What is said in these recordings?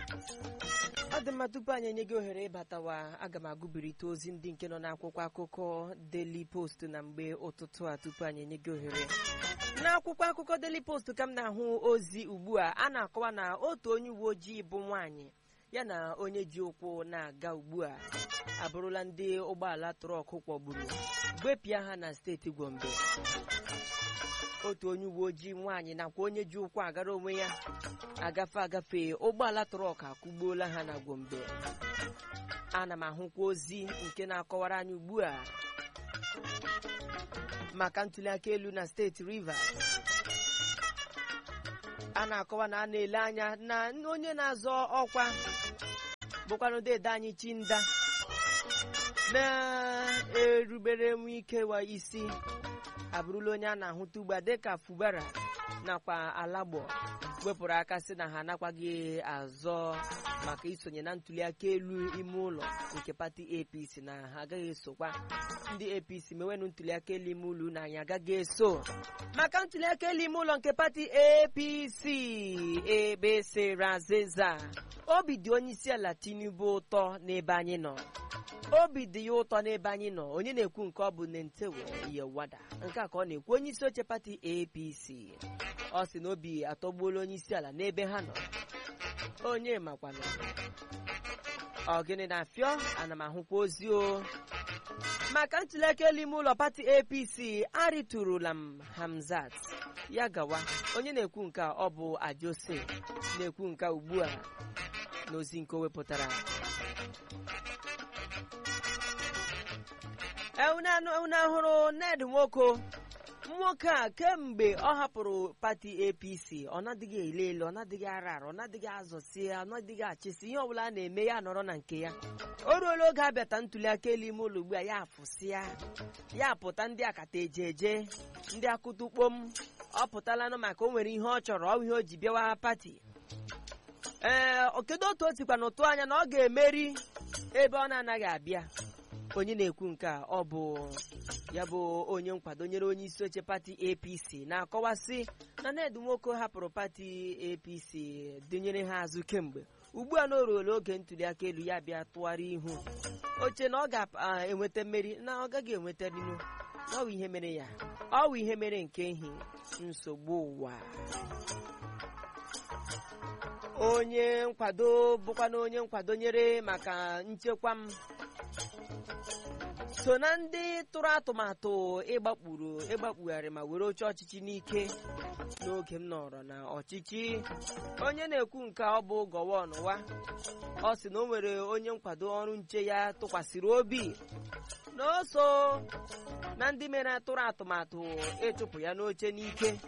ọ dị mma tupu anyị enye gị ohere ịbatawa aga m agụbirite ozi ndị nke nọ n'akwụkwọ akụkọ Daily Post na mgbe ụtụtụ a tupu anyị enye gị ohere n'akwụkwọ akụkọ Daily Post ka m na-ahụ ozi ugbu a a na-akọwa na otu onye uwe ojii bụ nwaanyị ya na onye ji ụkwụ na-aga ugbu a abụrụla ndị ụgbọala trọk kwọgburu gbepịa ha na steeti Gombe otu onye uwe ojii nwaanyị nakwa onye ji ụkwụ agara onwe ya agafe agafe ụgbọala trọk akụgbuola ha na Gombe ana m ahụkwa ozi nke na-akọwara anyị ugbu a maka ntụliaka elu na steeti Rivers a na-akọwa na a na-ele anya na onye na-azọ ọkwa bụkwanụ dede anyị Chinda na-erubere nwe ike wa isi abụrụla onye a na-ahụta ugbu a dịka Fubara nakwa Alagbo wepụrụ aka sị na ha anakwaghị azọ maka isonye na ntụliaka elu ime ụlọ nke pati APC na ha agaghị esokwa ndị APC mewenụ ntụliaka elu ime ụlọ na anyị agaghị eso maka ntụliaka elu ime ụlọ nke pati APC ebe sere azịza obi dị onye isi ala Tinubu ụtọ n'ebe anyị nọ obi dị ya ụtọ n'ebe anyị nọ onye na-ekwu nke ọ bụ Nentewe Yewada nke a ka ọ na-ekwu onye isi oche pati APC ọ sị na obi atọgbuola onye isi ala n'ebe ha nọ onye makwana ọgịnị na-afịọ ana m ahụkwa ozi o maka ntụliaka elu ime ụlọ pati APC arịtụrụla m Hamzat ya gawa onye na-ekwu nke a ọ bụ Ajose na-ekwu nke ugbu a n'ozi nke o wepụtara unu ahụrụ Ned Nwoko nwoke a kemgbe ọ hapụrụ pati APC ọ nadịghị ele ele ọ nadịghị ara ara ọ nadịghị azọsi ya ọ nadịghị achịsi ihe ọbụla a na-eme ya nọrọ na nke ya o ruola oge abịata ntụliaka elu ime ụlọ ugbu a ya afụsịa ya pụta ndị akata eje eje ndị akụtukpom ọ pụtalanụ maka o nwere ihe ọ chọrọ ọ ihe o ji bịawa pati ee kedu otu o sikwa n'ụtụ anya na ọ ga-emeri ebe ọ na-anaghị abịa onye na-ekwu nke a ọ bụ ya bụ onye nkwado nyere onye isi oche pati APC na-akọwasị na Ned Nwoko hapụrụ pati APC dịnyere ha azụ kemgbe ugbu a na o ruola oge ntụliaka elu ya bịa tụgharị ihu oche na ọ ga-enweta mmeri na ọ gaghị enweta rinu ọ bụ ihe mere ya ọ bụ ihe mere nke ehi nsogbu ụwa onye nkwado bụkwa na onye nkwado nyere maka nchekwa m so na ndị tụrụ atụmatụ ịgbakpuru ịgbakpugharị ma were oche ọchịchị n'ike n'oge m nọrọ na ọchịchị onye na-ekwu nke ọ bụ gọwan wa ọ sị na o nwere onye nkwado ọrụ nche ya tụkwasịrị obi na o so na ndị mere tụrụ atụmatụ ịchụpụ ya n'oche n'ike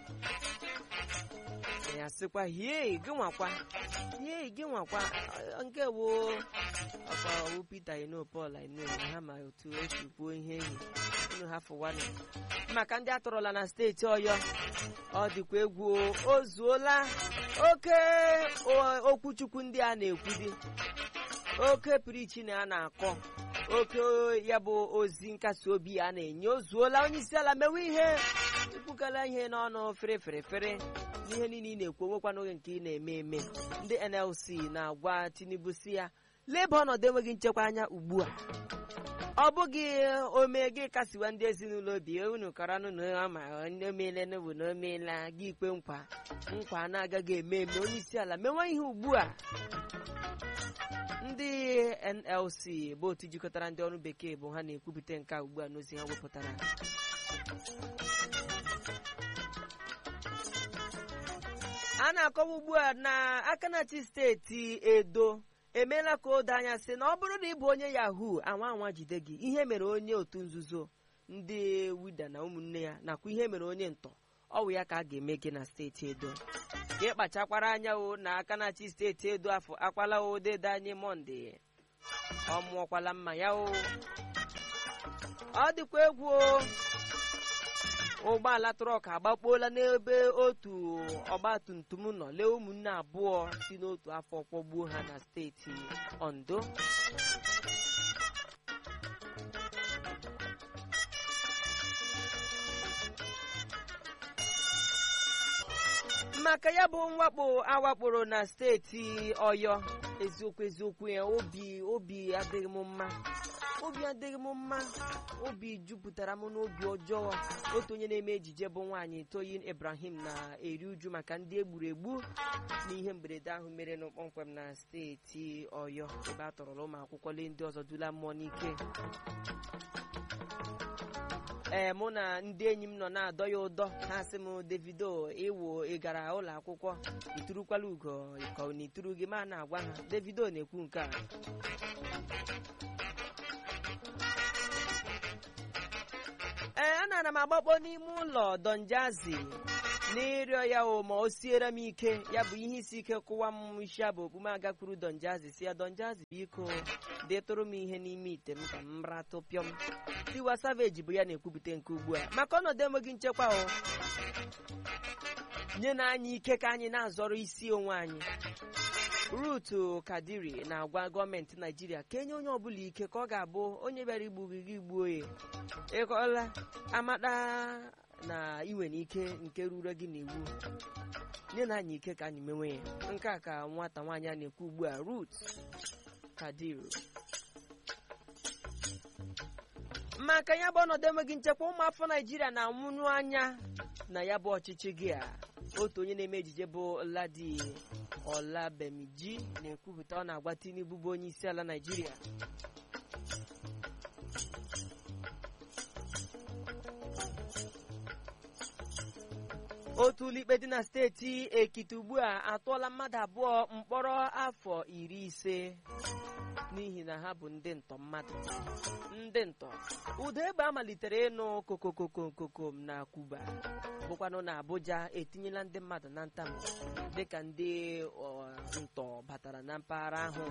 ya sịkwa hie gị nwakwa hie gị nwakwa nke wo ọkwa Peter ino Paul ino ha ma otu esi kwuo ihe ehi unu ha fụwanụ maka ndị atọrọla na steeti Ọyọ ọ dịkwa egwu o zuola oke okwuchukwu ndị a na-ekwudi oke pirichi na a na-akọ oke ya bụ ozi nkasi obi a na-enye o zuola onye isi ala mewe ihe ikwukala ihe n'ọnụ fere fere fere n'ihe niile ị na-ekwu onwekwa n'oge nke ị na-eme eme ndị NLC na-agwa Tinubu si ya leba ọnọdụ enweghị nchekwa anya ugbu a ọ bụghị ome gị kasiwa ndị ezinụlọ obi unu kọrọnụ na ma omeela n'obu na omeela gị ikpe nkwa nkwa na-agaghị eme eme onye isi ala mewe ihe ugbu a ndị NLC bụ otu jikọtara ndị ọrụ bekee bụ ha na-ekwupụta nke a ugbu a n'ozi ha wepụtara a na-akọwa ugbu a na Akanachi steeti Edo emeela ka o doo anya sị na ọ bụrụ na ị bụ onye yahoo anwa anwa jide gị ihe mere onye otu nzuzo ndị wida na ụmụnne ya nakwa ihe mere onye ntọ ọ wụ ya ka a ga-eme gị na steeti Edo ka ị kpachakwara anya o na Akanachi steeti Edo afọ akwala odede anyị Mọnde ọ mụọkwala mma ya o ọ dịkwa egwu o ụgbọala trọk agbakpuola n'ebe otu ọgbatumtum nọ lee ụmụnne abụọ si n'otu afọ kpọgbuo ha na steeti Ondo maka ya bụ mwakpo awakporo na steeti ọyọ eziokwu eziokwu ya obi obi adịghị m mma obi adịghị m mma obi jupụtara m n'obi ọjọọ otu onye na-eme ejije bụ nwaanyị toyin ibrahim na-eri uju maka ndị egburu egbu n'ihe mberede ahụ mere nụ kpọmkwem na steeti ọyọ ebe a tọrọla ụmụ akwụkwọ lee ndị ọzọ dula mmụọ n'ike ee mụ na ndị enyi m nọ na-adọ ya ụdọ ha sị m davido ịwụ ị gara ụlọ akwụkwọ iturukwala ugo ka ọ na ituru gị ma na-agwa ha davido na-ekwu nke a ee anara m agbakpọ n'ime ụlọ donjazi n'ịrịọ ya o ma o siere m ike ya bụ ihe isi ike kụwa m isi abụ okpume agakwuru donjazi si ya donjazi biko detụrụ m ihe n'ime ite m ka m ratụ pịọm tiwa saveji bụ ya na-ekwupụta nke ugbu a maka ọnọdụ enweghị nchekwa o nye na anyị ike ka anyị na-azọrọ isi onwe anyị rutu kadiri na-agwa gọọmenti naijiria ka enye onye ọbụla ike ka ọ ga-abụ onye bịara igbu gị gị gbuo ya ịkọla amata na iwe n'ike nke ruru gị n'iwu nye na anyị ike ka anyị menwe ya nke a ka nwata nwaanyị a na-ekwu ugbu a rut kadiri maka ya bụ ọnọdụ enweghị nchekwa ụmụafọ naijiria na-anwụnụ anya na ya bụ ọchịchị gị a otu onye na-eme ejije bụ ladi ọlabemiji na-ekwupụta ọ na-agwa tinubu bụ onye isi ala naijiria otu ụlọikpe dị na steeti ekiti ugbu a atụọla mmadụ abụọ mkpọrọ afọ iri ise n'ihi na ha bụ ndị ntọ mmadụ ndị ntọ ụda egbe amalitere ịnụ kokokokokokom na kuba bụkwanụ na abuja etinyela ndị mmadụ na ntamu dịka ndị ntọ batara na mpaghara ahụ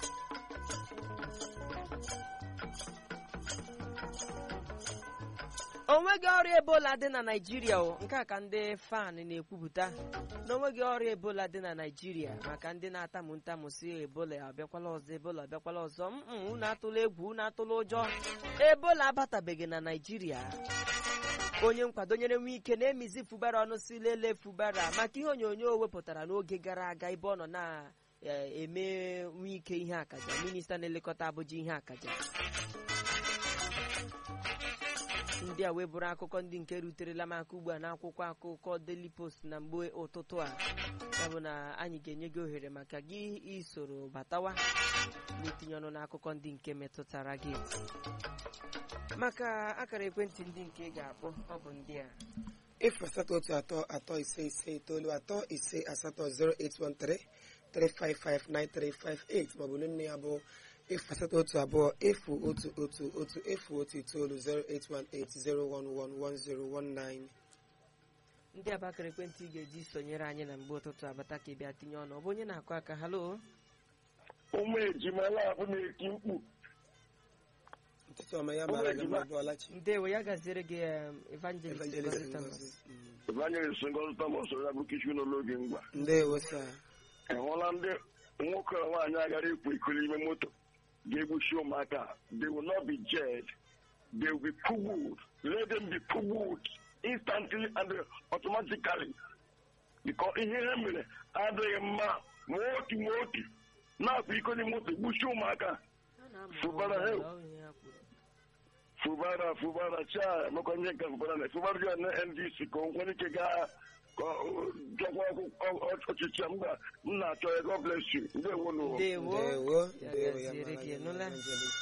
onweghị ọrịa ebola dị na naijiria o nke a ka ndị fan na-ekwupụta na onweghị ọrịa ebola dị na naijiria maka ndị na-atamu ntamu si ebola abịakwala ọzọ ebola abịakwala ọzọ m unu atụla egwu unu atụla ụjọ ebola abatabeghị na naijiria onye nkwado nyere nwe ike na-emizi fubara ọnụ si lelee fubara maka ihe onyonyo o wepụtara n'oge gara aga ebe ọ nọ na-eme nwe ike ihe akaja minista na-elekọta abụja ihe akaja ndị a wee bụrụ akụkọ ndị nke ruterela m aka ugbu a n'akwụkwọ akụkọ Daily Post na mgbe ụtụtụ a ya bụ na anyị ga-enye gị ohere maka gị isoro batawa n'itinye ọnụ n'akụkọ ndị nke metụtara gị maka akara ekwentị ndị nke ị ga-akpọ ọ bụ ndị a efu asatọ otu atọ atọ ise ise itoolu atọ ise asatọ 0813 3559358 maọbụ nne ya bụ efu asatọ otu abụọ efu otu otu otu efu otu itoolu 08180111019 ndị a bụ akara ekwentị ị ga-eji sonyere anyị na mgbe ụtụtụ abata ka ị bịa tinye ọnụ ọ bụ onye na-akụ aka halo ụmụ ejimala abụ na-eti mkpu ụtụtụ ọma ya mara gị mma bụọlachi ndewo ya gaziere gị em, evangelist evangelist Ngozi Thomas. Ngozi. Mm. evangelist ngozi thomas ya bụ kichu n'oge mgba ndewo sa ị hụla ndị nwoke na nwaanyị agara ikwu iko n'ime moto ga-egbuchi ụmụaka they will not be jailed they will be pugbued let them be pugbued instantly and automatically because ihe ha mere adịghị mma ma otu ma otu na-akwa iko n'ime moto gbuchie ụmụaka Ha na-amụ Fubara, ọrụ, hey. ọ ihe ha kwuru. fubara fubara cha mekwa nye nke fubara na fubara dị na ndc ka o nwere ike gaa ka ọ jọkwa ọkụ- ọchịchị a mba m na-achọ ya god bless you ndewo n'ụwa ndewo ndewo ya ndewo ya gaziere mara gị gị mma nụla evangelist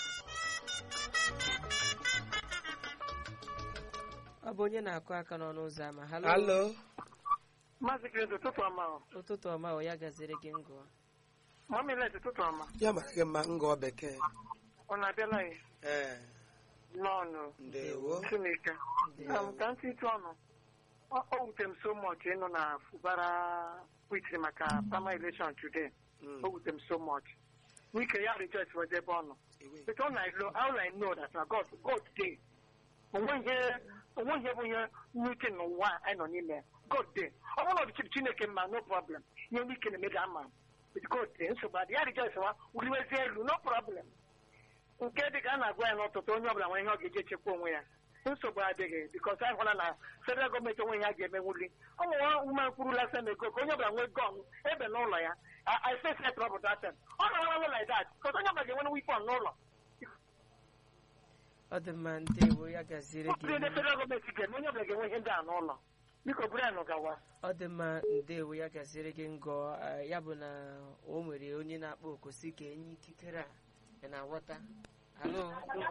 ọ bụ onye na-akụ aka n'ọnụ ụzọ ama halo halo Maazị Kredo, ụtụtụ ọma o. ụtụtụ ọma o ya gaziere gị ngụ Mamilet, ụtụtụ ọma. ya mara gị mma ngọ bekee Ọ na-abịala ya ee n'ọnụ ndewo Chineke. Ndewo. Um, Ka ntị ịtụ ọnụ. Ọ ọ wutere m so much ịnụ na Fubara kwitiri maka primary election today. Mm. O wutere m so much. Wike ya rejoice wede ebe ọ nọ. Ewe. But all I know, all I know that na God, God dey. Onwe ihe onwe ihe bụ ihe nwike n'ụwa a anyị nọ n'ime. ya. God dey. Ọ bụrụ na ọ dị Chineke mma, no problem. Ihe nwike na-eme ga ama. But God dey. Nsogbu adị. Ya rejoice wa, wuliwezie elu, no problem. nke dị ka a na-agwa ya n'ụtụtụ onye ọbụla nwere ihe ọ ga-eji echekwa onwe ya nsogbu adịghị bikos anyị hụla na federal gọọmenti onwe ya ga-emenwuli ụmụ nwa ume kwurula senego ka onye ọbụla nwee gọn ebe n'ụlọ ya I face that trouble that time. ọ na-arụ like that bikos onye ọbụla ga-enwe wipon n'ụlọ ọ dị mma ndewo ya gaziere ọ bụrụ gị na federal gọọmenti ga-eme onye ọbụla ga-enwe ihe ndị a n'ụlọ biko buru anyị gawa ọ dị mma ndewo ya gaziere gị ngọ eh, ya bụ na o nwere onye na-akpọ oku si ka enye ikikere a ị na-aghọta alo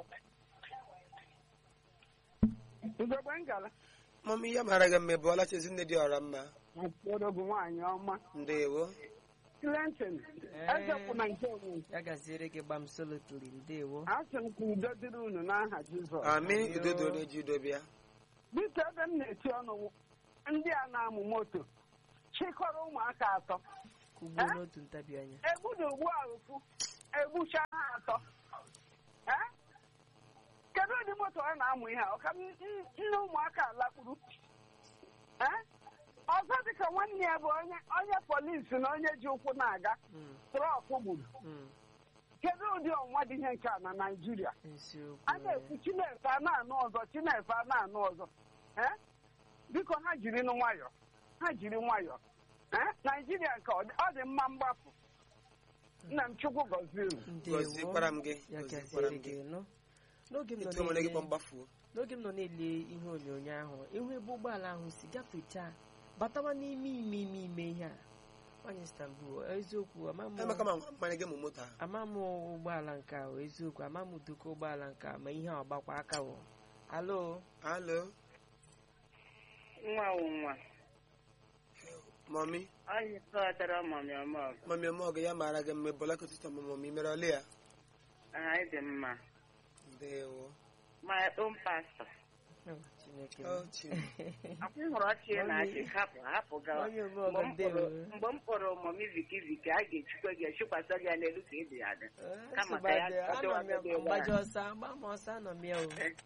Ugogbe ngala mọmi ya mara gị mma bụ ọlachi ezinne dị ọra mma mkpụrụ bụ nwaanyị ọma ndewo Clinton ezepụ na nke onwe ya gaziere gị gbam solotli ndewo asị m ka udo dịrị unu n'aha Jizọs ami udo doro eji udo bịa biko ebe m na-eti ọnụ wụ, ndị a na-amụ moto chịkọrọ ụmụaka atọ kugbuo Eh? n'otu ntabi anya egbu na ugbu a ofu egbucha ha atọ Eh? kedu ụdị moto a na-amụ ihe a ọka m- n- nne ụmụaka alakpuru Eh? ọzọ dịka nwanne ya bụ onye onye polisi na onye ji ụkwụ na-aga Mm, trọk gburu mm, kedu ụdị ọnwa dị ihe nke a na naijiria eziokwu a na-ekwu chinefe a na-anụ ọzọ chinefe a na-anụ ọzọ Eh? biko ha jiri nụ nwayọ ha jiri nwayọ Eh? naijiria nke ọ dị- ọ dị mma mgbapụ nna m chukwu gọzie unu ndewo gọzikwara m gị ya gọzikwara gaziere m gị gị nụ n'oge m nọ etu o mere gị na-ele- kpọ mgbafuo n'oge m nọ na-ele ihe onyonyo ahụ ịhụ ebe ụgbọala ahụ si gafechaa batawa n'ime ime ime ime ihe a nwanyị Istanbul eziokwu ama m- emeka ma mmanya gị mụ moto a ama m ụgbọala nke a o, eziokwu ama m duka ụgbọala nke a ma ihe a ọgbakwa aka wụ alo alo nwa wụ nwa mọmi anyị tọtara mami ọmọgụ mọmi ọmọgụ ya mara gị mma bụ ọlachi ụtụtụ mọmi mere ọlị ya anyị dị mma ndewo my own pastor Oh, Chineke Oh, Chineke. akwụ hụrụ ọchị na achị hapụ hapụ gawa onye mgbe omeọgọ m ndewo kpọrọ mgbe m kpọrọ mami viki viki a ga-echukwa gị echikwasa gị ya n'elu ka ịdị ya dị Eh, Kama nsogbu ka ya adịghị. ọdịwa Anọ m ya ebe ebe a. mgbaji ọsọ agba m ọsọ anọ m ya o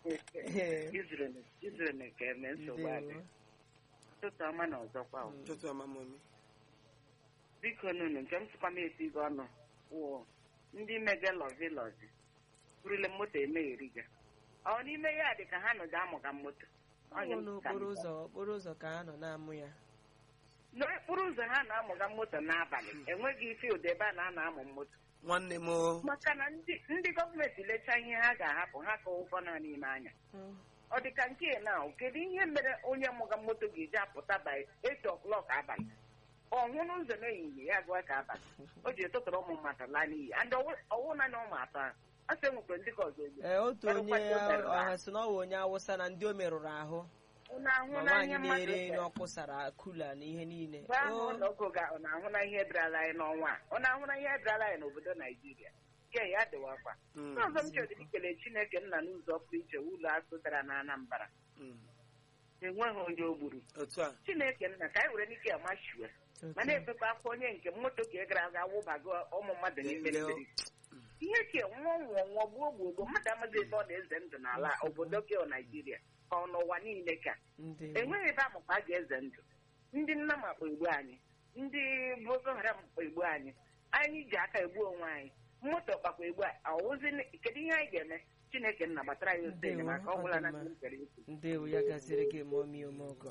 izrel ka eme nsogbu adị ndewo ụtụtụ ọma na ọzọkwa o. ụtụtụ ọma mọmi biko nunu nke m tụkwa m esi gị ọnụ wụ ndị mege lọzi lọzi burile moto emegheri gị ọ n'ime ya dị ka ha nọdụ amụga moto ọ Onye bụ m n'okporo ka m- ụzọ okporo ụzọ ka ha nọ na-amụ ya n'okporo ụzọ ha na-amụga moto n'abalị enweghị field ebe a na-ana amụ moto nwanne m o maka na ndị ndị gọọmenti lechaa ihe ha ga-ahapụ ha ka ụgwọ nọ n'ime anya Mm. ọ dị ka nke na kedu ihe mere onye mụga moto ga-eji apụta by 8 o'clock abalị ọ hụ n'ụzọ n'ehihie ya gụọ ka abalị o ji etụtụrụ ụmụ mmadụ laa n'iyi and ọwụ na na ụmụ atọ ahụ a sị enwekwere ndị ka ọzọ egbu Ee, otu Ọrụ onye mmadụ o merụrụ ọha ahụ. si na ọ bụ onye awụsa na ndị o merụrụ ahụ unu ahụ ma na nwaanyị ihe mmadụ na-ere nri mere? ọkụ sara kula na ihe niile Mgbe ahụ O, ụlọ ọgụ ga ọ na-ahụ na ihe ebrala anyị n'ọnwa a ọ na-ahụ na ihe ebrala anyị n'obodo naijiria nke ya dịwakwa Mm, n'ọzọ m chọrọ ikele chineke nna n'ụzọ pụrụ iche ụlọ asụ dara na anambra mm. enweghị onye o gburu otu a chineke nna ka anyị were n'ike ya machue otu ma na-ebekwa afọ onye nke moto ka ị gara aga wụbago ụmụ mmadụ n'ime Leo. mmiri ihe ke nwụọ nwụọ nwụọ gbuo gbuo gbuo mmadụ amaghị ebe ọ na-eze ndụ n'ala obodo gị naijiria ka ọ n'ụwa niile ka ndewo enweghị ebe amụkpa a ga-eze ndụ ndị nna makpa egbu anyị ndị boko haram kpa egbu anyị anyị ji aka egbu onwe anyị moto kpakwa egbu anyị ọwụzi kedu ihe anyị ga-eme chineke nna gbatara ya otu Ndewo, enyemaka ọ ọ gwụla dị na mma. ndị m kere ikwu ndewo ya gaziri gị ma omi omeọgọ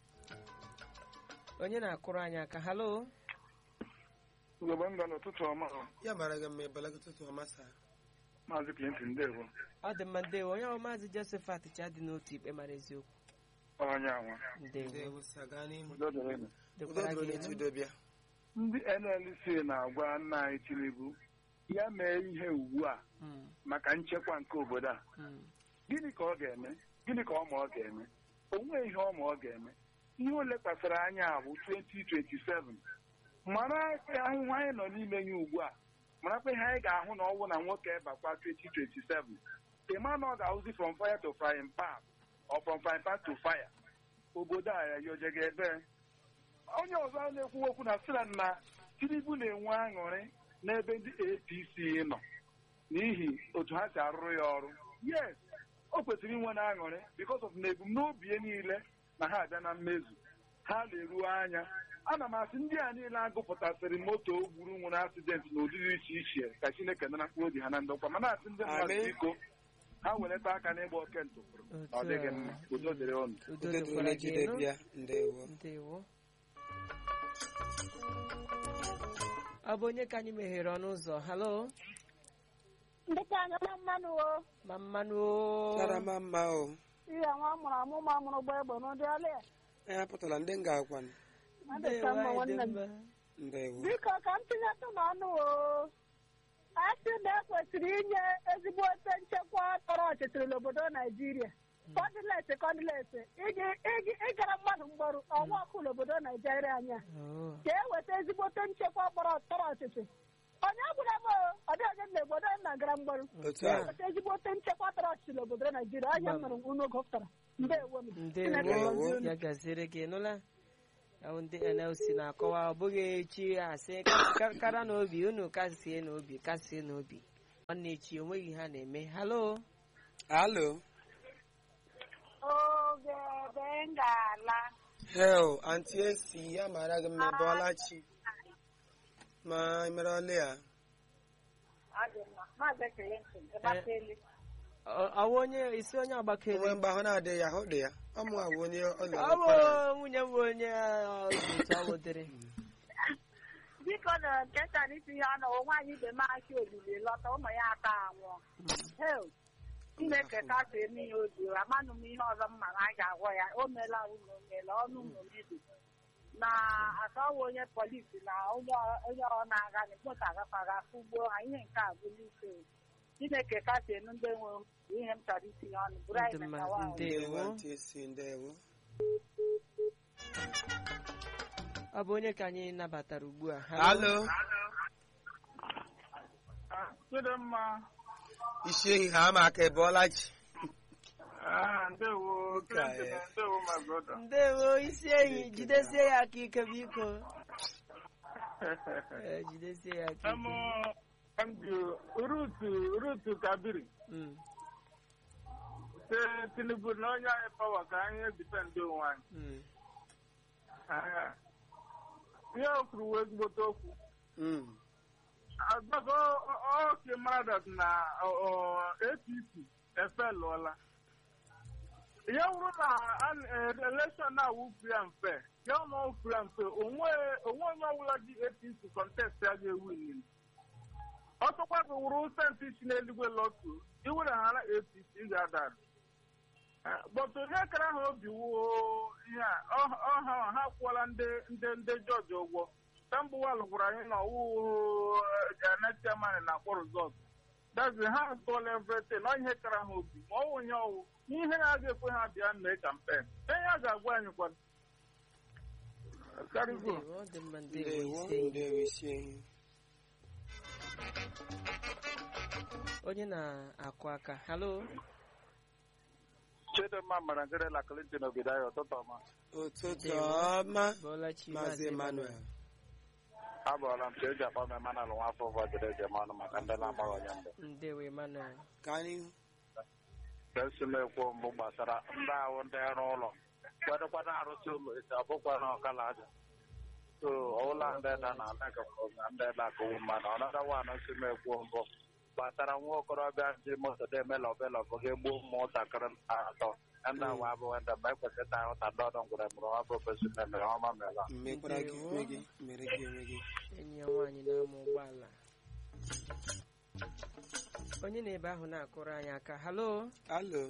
onye na-akụrụ anyị aka halo ugogbe nga n'ụtụtụ ọma ya mara gị mma bụ ọlachi ụtụtụ ọma saa maazị Clinton ndewo ọ dị mma ndewo onye ahụ maazị josephat cha dị n'otu ikpe mara eziokwu onye anwa ndewo ndewo saa gaa n'ihu udo dịrị unu. udo dịkwara doro gị n'etu elu. udo bịa ndị NLC na-agwa nna anyị Tinubu ya mee ihe ugbu a Mm, maka nchekwa nke obodo a mm, gịnị ka ọ ga-eme gịnị ka ọ ma ọ ga-eme o nweghị ihe ọ ma ọ ga-eme ihe o lekwasịrị anya bụ 2027 mara ahụhụ anyị nọ n'ime ya ugbu a marakwa ihe anyị ga-ahụ na ọnwụ na nwoke bakwa 2027 ịma na ọ ga-ahụzi from fire to frying pan or from frying pan to fire obodo a yojega ebe onye ọzọ a na-ekwu okwu na sịra na Tinubu na-enwe aṅụrị n'ebe ndị APC nọ n'ihi otu ha si arụrụ ya ọrụ yes o kwesịrị inwe na aṅụrị because of na ebumnobi ya niile na ha abịa na mmezu ha na-eruo anya ana m asị ndị a niile agụpụtasịrị moto gburu nwere asidenti na ụdịrị iche iche ka Chineke nara mkpụrụ obi ha na ndokwa mana asị ndị mmadụ Amen. biko ha weleta aka n'ịgba oke ntụpụrụ ọ dịghị mma udo dịrị ụnụ udo udo dịkwara dịrị gị jide nụ. bịa ndewo ndewo ọ bụ onye ka anyị meghere ọnụ ụzọ halo ndị ka anya na mmanụ o ma mmanụ o. karama mma o ihe nwa mụrụ amụ ma mụrụ gba egbe n'ụdị ọlị ya anyị apụtala ndị nga akwa adịka mma Ndewo, anyị dị nwanne m mma. ndewo biko ka m tinyetụ n'ọnụ o a sị na ekwesịrị inye ezigbo ote nchekwa tọrọ ọchịchịrị n'obodo naijiria kọndileti kọndileti iji iji ịgara mmadụ mgbaru ọnwa ọkụ n'obodo naijiria anya Oh. ka e weta ezigbote nchekwa kpọrọ tọrọ ọchịchị onye ọbụla m ọ dị onye na obodo na gara mgbaru otu ka a e weta ezigbote nchekwa tọrọ ọchịchị n'obodo naijiria anya Mba. mere unu gụpụtara ndewo m Chineke ndewo gọzie unu. ya gaziere gị nụla Ya bụ ndị nlc na-akọwa ọ bụghị echi asị ka- kara n'obi unu kasie n'obi kasie n'obi nwanne echi onweghị ha na-eme halo alo oge ebe m ga-ala hel anti esi ya mara gị mma bọọla chi ma ị mere ọlị ya ọ dị mma maazị Clinton ịgbakeli Ọ- ọwụ onye isi onye agbakere onwe mgbe ahụ na-adịghị ya ahụ dị ya ọ mụ abụ onye ọlị ọ bụ nwunye m bụ onye ọ, otu ọ wụdịrị biko na nketa n'itinye ọnụ nwaanyị ibe m aki olili lọta ụmụ ya atọ anwụọ hel chineke kasị eme ya obi amanụ m ihe ọzọ m ma na a ga-agwọ ya o meela ụlọ meela ọnụ ụlọ mebi na asọwa onye polisi na onye ọ- onye ọ na-aga na moto agakwara ugbo ihe nke a bụ n'ike chineke kasị enu ndị nwe ihe m chọrọ itinye ọnụ bụrụ anyị Ndị na mmadụ, nyawa ndị- ndewo Ndewo. anti esi ndewo ọ bụ onye ka anyị nabatara ugbu a alo chidimma isi ehi ha ama aka ịbọọla chi Ah, ndewo Ụka ya. Clinton, ndewo my brother ndewo isi enyi jidesie ya aka ike biko Eh, jidesie ya aka Em, ike em ji rutu rutu kabiri Mm, si tinubu na onye anyị pawa ka anyị ebite ndị onwe anyị mm. Ah, ihe o kwuru wee ezigbote okwu Mm. agbako oke maradat na ọ- ọ, apc efelụọla ya wụrụ na an- eh, election na awụ free and fair ya ọ nọ free and fair onwe onwe onye ọbụla ji apc contest ya ga-ewu nili ọtụkwa gị wụrụ senti si n'eluigwe lọtu iwere ha na apc ị ga-ada bọtụ onye kara ha obi wuo ihe a ọ- ọha ha kwụọla ndị ndị ndị jọji ụgwọ tambụwal gwara anyị na ọwụ janetiaman na-akpọ rizọt dazi ha atụọla everything ọ ihe kara ha obi ma ọ wụ ihe ọwụ ihe na-aga ekwe ha bịa mee kampen ihe a ga-agwa anyị kwana karịgo ndewo ọ dị mma ndewo ndewo isi enyi ndewo isi ehi onye na-akụ aka halo chidimma mara ngerela clinton obido anyị ụtụtụ ọma ụtụtụ Ndewo. ọma bọọla chi maazị emmanuel abụọla m ka eji akpọ m emanal nwa afọ ụfọ jere eji eme ọnụ maka ndị na-agbaghị onye mbụ ndewo emmanuel ka anyị ka esi m ekwu mbụ gbasara ndị ahụ ndị ọrụ ụlọ kwadokwa na-arụsị ụlọ esi abụkwa na ọkala aja so ọwụla ndị da na alakapụ na ndị da akụwu mmadụ ọnọdụ nwanụ si m ekwu mbụ gbasara nwa okorobịa ji moto dị eme lọbelọbụ ga-egbuo ụmụntakịrị atọ ndị awa abụọ ndị mgbe ekwesịta ahụta ndị ọdọ ngwere mụrụ nwa bụ ofesi mere ọma mela mmekwara gị Ndewo. onwe gị mere gị onwe gị enyi ya nwaanyị na-ama ụgbọala onye na-ebe ahụ na-akụrụ anyị aka halo alo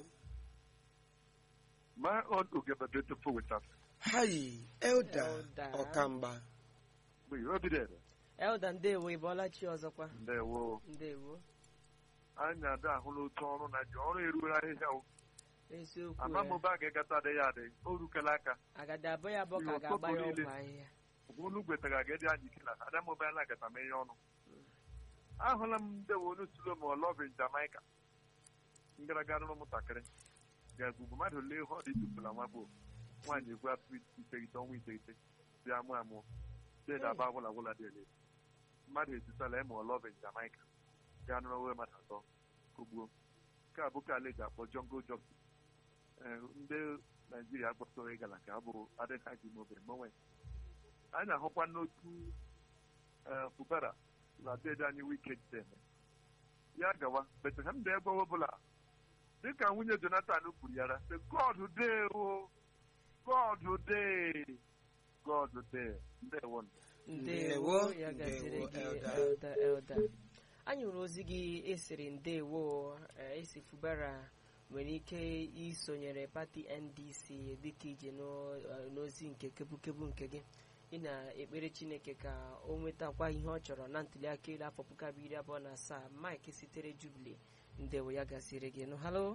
My own Ugeba beautiful with us. hayi elda Elda. ọkamgba We will be there. elda ndewo ị bọọla chi ọzọkwa Ndewo. ndewo Anyị ada ahụla otu ọrụ na ji ọrụ eruola ahịhịa o. eziokwu ama m eh, ebe a ga-egata adị ya adị o rukela aka agadi abụọ ya abụọ ka a Ihe ga-agba ya ụtụtụ ọgwụ niile. ahịhịa olu gwetara aga dị anyị ike na ada m ebe a na-agata m ihe ọnụ ahụla m ndị wonu sulo ma ọlọvin Jamaica ngaraga rụrụ ụmụntakịrị ga-egbugbu mmadụ lee ihe ọ dị tụpụla nwa gboo nwaanyị egwu afọ iteghete ọnwa iteghete bịa mụọ amụọ deda aba agwụla agwụla dị ele mmadụ ezutala ema ọlọvin Jamaica gaa nụrụ onwe mmadụ atọ kogbuo nke a bụ ka ala eji akpọ jongo jọki ndị naijiria akpọtụrụ ịgala ka ọ bụrụ adịghị ha ji mobere mgbanwe anyị na-ahụkwa n'otu ee, fubara na dede anyị wike jideme ya gawa betlehem dị ebe ọbụla dịka nwunye jonathan kwuru ya sị god dey o god dey god dey ndewo ndewo ya Ndewo, gaziri gị Elda. elda elda anyị hụrụ ozi gị esiri ndewo eh, esi fubara nwere ike isonyere pati ndc dịka ije n'o- eh, n'ozi nke kebukebu nke gị ị na-ekpere chineke ka o nwetakwa ihe ọ chọrọ na ntuliaka elu afọ puku abụọ iri abụọ na asaa mike sitere jubili ndewo ya gaziri gị nụ halo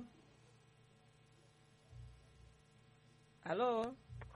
halo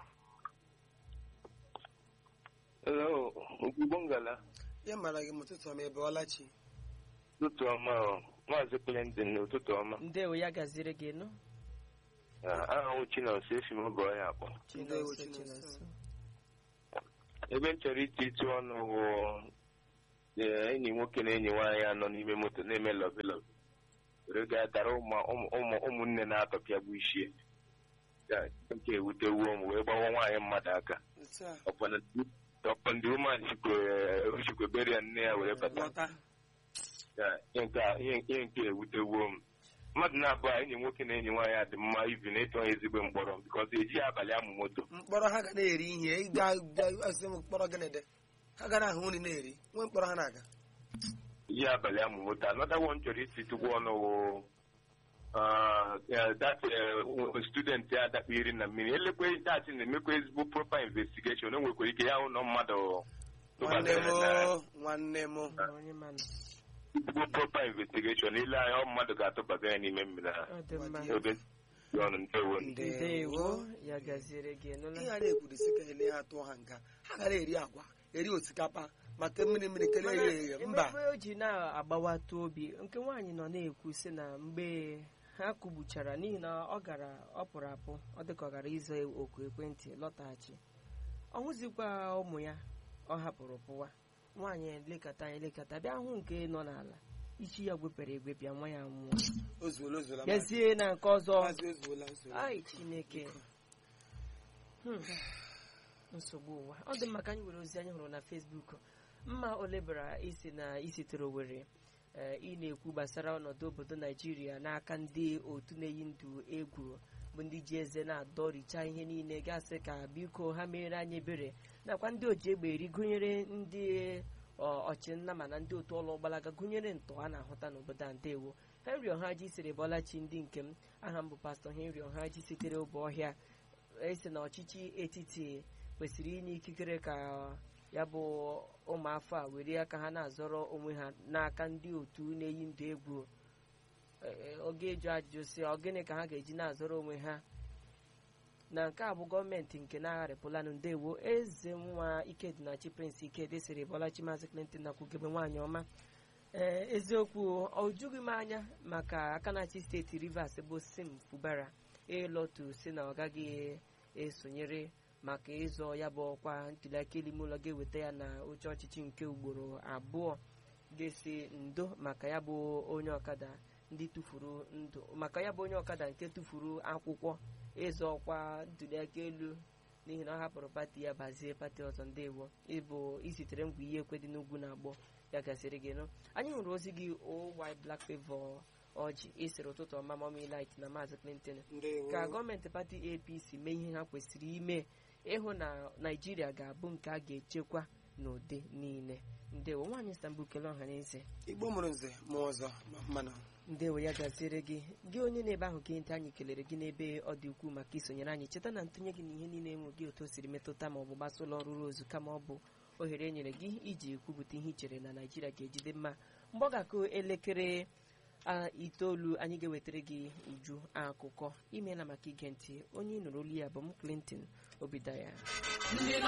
Hello, Ugwubongala. ya mara gị ma ụtụtụ ọma ebe ọlachi Ụtụtụ ọma o. Maazị Clinton ụtụtụ ọma. ndewo ya gaziri gị nụ Aha m Chinonso esi m oge ọya akpọ. Ndewo, Chinonso, Chinonso. Chinonso. Ebe m chọrọ iti ịtụ ọnụ bụ ee, enyi nwoke na enyi nwaanyị anọ n'ime moto na-eme lọbi lọbi. Were gaa dara ụmụ- ụmụ- ụmụ- ụmụnne na-atọpịa bụ ichie. Ya, Nke ewutewuo m wee gbawa nwaanyị mmadụ aka. otu a Ọkwa ndị woman chikwe bere ya nne ya were bata. lọta Ya, ihe nke a- ihe ihe nke ewutewuo m mmadụ na-abụọ enyi nwoke na enyi nwaanyị a dị mma ibi na ịtụ onye ezigbo mkpọrọ bikọz eji abalị amụ moto mkpọrọ ha ga na-eri ihe ịga asị m mkpọrọ gịnịdị ha ga na-ahụ nri na-eri nwe mkpọrọ ha na-aga eji abalị amụ moto anọda one chọrọ isi tụgbu ọnụ wụ dat student ya adakpa iri na mmiri elekwe dat na-emekwa ezigbo proper investigation o nwekwara ike ya hụ na mmadụ nwanne m tụbara o, nwanne m o. onye manụ ezigbo proper investigation ile anya ọ mmadụ ga-atụbaga ya n'ime mmiri ha ọ dị mma ebe dị ọnụ ndewo ndewo ya gaziri gị nụla ihe a na-ekwurisi ka ele ha tụọ ha nga ha gara eri agwa eri osikapa maka mmiri mmiri kelee ya eghe mba ebe o ji na-agbawata obi nke nwaanyị nọ na-ekwu sị na mgbe ha kụgbuchara n'ihi na ọ gara ọ pụrụ apụ ọ dịka ọ gara ịza oku ekwentị lọtaghachi ọ hụzikwa ụmụ ya ọ hapụrụ pụwa nwaanyị lekọta anya lekọta bịa hụ nke nọ n'ala isi ya gwepere egwepịa nwa ya nwụọ o zuola o zuola bịazie na nke ọzọ maazị o zuola o zuola ai chineke Hmm. nsogbu ụwa ọ dị mma ka anyị were ozi anyị hụrụ na fesbuk mma olebara isi na isitere owere ee, ị na-ekwu gbasara ọnọdụ obodo naijiria n'aka ndị otu na-eyi ndụ egwu bụ ndị ji eze na-adọricha ihe niile gasị ka biko ha mere anyị ebere nakwa ndị oji egbe eri gụnyere ndị ọ- ọchịnna mana ndị otu ọlụ gbalaga gụnyere ntọ a na-ahụta n'obodo a ndewo henry ọhaji siri bọlachi ndị nke m aha m bụ pastọ henry ọhaji sitere ụbọ ọhịa esi na ọchịchị etiti kwesịrị inye ikikere ka ya bụ ụmụafọ a were aka ha na-azọrọ onwe ha n'aka ndị otu na-eyi ndụ egwu Ee, ọ ga-eju ajụjụ si ọ gịnị ka ha ga-eji na-azọrọ onwe ha na nke a bụ gọọmenti nke na-agharịpụlanụ ndewo eze nwa ikedịnachi prince ikedi siri bọlachi maazị clinton nakwugebe nwaanyị ọma ee eziokwu ọ jughị m anya maka aka na-achị steeti rivers bụ sim fubara ịlọtu si na ọ gaghị esonyere maka ịzọ ya bụ ọkwa ntuliaka elu ime ụlọ ga-eweta ya na oche ọchịchị nke ugboro abụọ ga-esi ndo maka ya bụ onye ọkada ndị tụfuru ndụ maka ya bụ onye ọkada nke tụfuru akwụkwọ ịzọ ọkwa ntuliaka elu n'ihi na ọ hapụrụ pati ya bazie pati ọzọ ndewo ịbụ isitere ngwa ihe ekwe dị n'ugwu na agbọ ya gasịrị gị nụ anyị hụrụ ozi gị owy black favor ọjị ịsịrị ụtụtụ ọma mami light na maazị clinton ndewo ka gọọmenti pati apc mee ihe ha kwesịrị ime ịhụ na naijiria ga-abụ nke a ga-echekwa n'ụdị niile ndewo nwaanyị istanbul kele ọha na eze igbo mụrụ nze mụọ ọzọ ma mmanụ ndewo ya gaziere gị gị onye na-ebe ahụ gị ntị anyị kelere gị n'ebe ọ dị ukwuu maka isonyere anyị cheta na ntụnye gị na ihe niile enwe gị otu o siri metụta ma ọ bụ gbasa ụlọ ọrụ ozu kama ọ bụ ohere e nyere gị iji kwupụta ihe i chere na naijiria ga-ejide mma mgbe ọ ga-akụ elekere a itoolu anyị ga-ewetara gị uju akụkọ imeela maka ige ntị onye ị nụrụ olu ya bụ m clinton obidaya